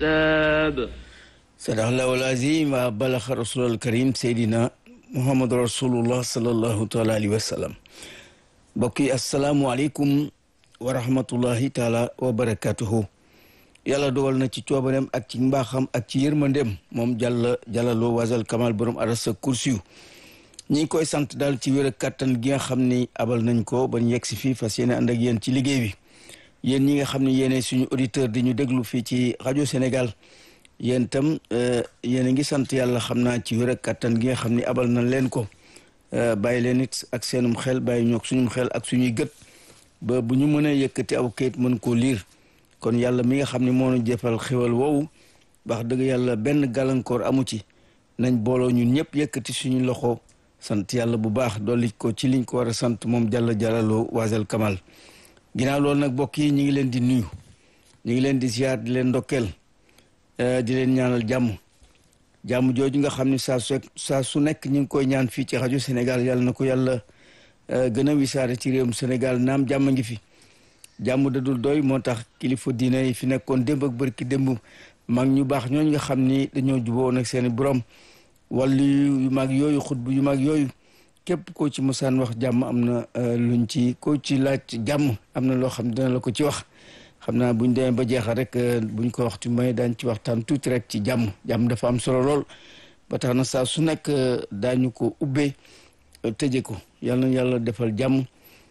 الحساب صدق الله العظيم وبلغ رسول الكريم سيدنا محمد رسول الله صلى الله تعالى عليه وسلم بقي السلام عليكم ورحمة الله تعالى وبركاته yàlla dogal na ci coobareem ak ci mbaaxam ak ci yërmandeem moom jàll jàllaloo wasal kamal borom arasa kursiyu ñi ngi koy sant daal ci wér ak kàttan gi nga xam ni abal nañ ko ba ñu yegg si fii fas yéene ànd ak yéen ci liggéey bi yéen ñi nga xam ne yéene suñu auditeur di ñu déglu fii ci rajo Sénégal yéen itam yéen a ngi sant yàlla xam naa ci wér ak kàttan gi nga xam ni abal nañ leen ko bàyyi leen it ak seenum xel bàyyi ñoog suñum xel ak suñuy gët ba bu ñu mënee yëkkati aw kayit mën koo liir kon yàlla mi nga xam ne moo ñu jëfal xéwal woowu wax dëgg yàlla benn gàllankoor amu ci nañ booloo ñun ñëpp yëkkati suñu loxo sant yàlla bu baax dolli ko ci liñ ko war a sant moom jàlla jàllaloo waasal kamal ginnaaw loolu nag mbokk yi ñu ngi leen di nuyu ñu ngi leen di ziar di leen ndokkeel di leen ñaanal jàmm jàmm jooju nga xam ne saa su saa su nekk ñu ngi koy ñaan fii ci rajo Sénégal yàlla na ko yàlla gën a wisaare ci réewum Sénégal naam jàmm ngi fi jàmm dadul doy moo tax kilifa diine yi fi nekkoon démb ak bërki démb mag ñu baax ñooñu nga xam ni dañoo juboo nag seeni borom wàllu yu mag yooyu xutbu yu mag yooyu képp koo ci mosaan wax jàmm am na luñ ci koo ci laaj jàmm am na loo xam ne dina la ko ci wax xam naa buñ demee ba jeexal rek buñ ko waxtu may daañ ci waxtaan tuuti rek ci jàmm jàmm dafa am solo lool ba tax na saa su nekk daañu ko ubbee tëje ko yàlla na yàlla defal jàmm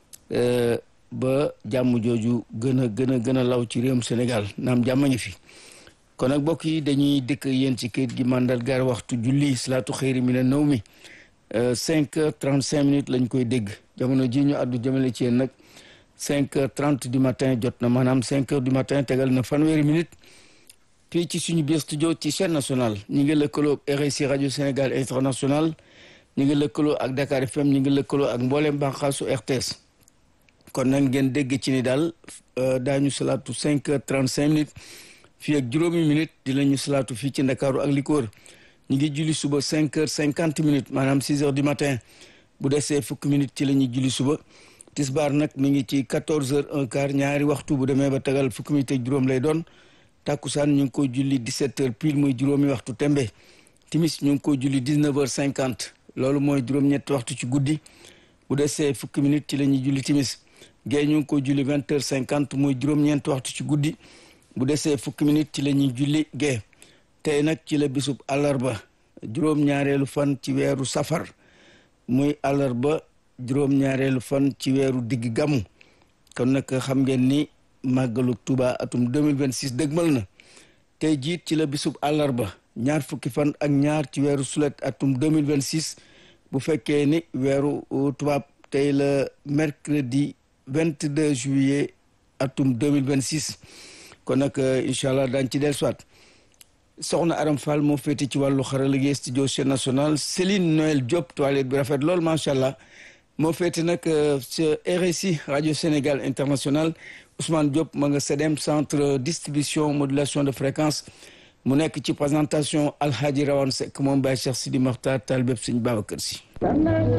ba jàmm jooju gën a gën a gën a law ci réewum Sénégal naam jàmm ngi fi kon nag mbokk yi dañuy dëkk yéen ci kayit gi mandargaal waxtu julli salaatu xëyri mi ne naw mi cinq heures trente cinq minutes lañ koy dégg jamono ji ñu àddu jëmale ci yéen nag cinq heures trente du matin jot na maanaam cinq heures du matin tegal na fanweeri minutes fii ci suñu biir studio ci chaîne nationale ñi ngi lëkkaloo ak RSI rajo Sénégal international ñi ngi lëkkaloo ak Dakar FM ñi ngi lëkkaloo ak mboolem bànqaasu RTS kon nag ngeen dégg ci ni daal daañu salaatu cinq heures trente cinq minutes fii ak juróomi minutes di la ñu salaatu fii ci ndakaaru ak li ko wër ñu ngi julli suba cinq heures cinquante minutes maanaam six heures du matin bu desee fukki minutes ci la ñuy julli suba tisbaar nag mi ngi ci quatorze heures un quart ñaari waxtu bu demee ba tagal fukki minutes ak juróom lay doon tàkkusaan ñu ngi koy julli dix-sept heures pile muy juróomi waxtu tembe timis ñu ngi koy julli dix-neuf heures cinquante loolu mooy juróom-ñetti waxtu ci guddi bu desee fukki minutes ci la ñuy julli timis gée ñu ngi ko julli vingt heures cinquante muy juróom-ñeent waxtu ci guddi bu desee fukki minutes ci la ñuy julli gée tey nag ci la bisub àllarba juróom-ñaareelu fan ci weeru safar muy àllarba juróom-ñaareelu fan ci weeru digg gàmmu kon nag xam ngeen ni màggalu Tuuba atum 2026 dëgmal na tey jiit ci la bisub àllarba ñaar fukki fan ak ñaar ci weeru sulet atum 2026 bu fekkee ni weeru tubaab tey la mercredi 22 juillet atum 2026 kon nag incha allah daañ ci dellusiwaat soxna Aram Fall moo féete ci wàllu xarala gi studio chaîne nationale Céline Noël Diop toilette bi rafet lool macha allah moo féete nag ca RSI rajo Sénégal international Ousmane Diop ma nga CDM centre distribution modulation de fréquence mu nekk ci présentation Alhaji Rawane Seck moom Baye Cheikh Sidi Makhtar Talibé Sëñ Babacar Si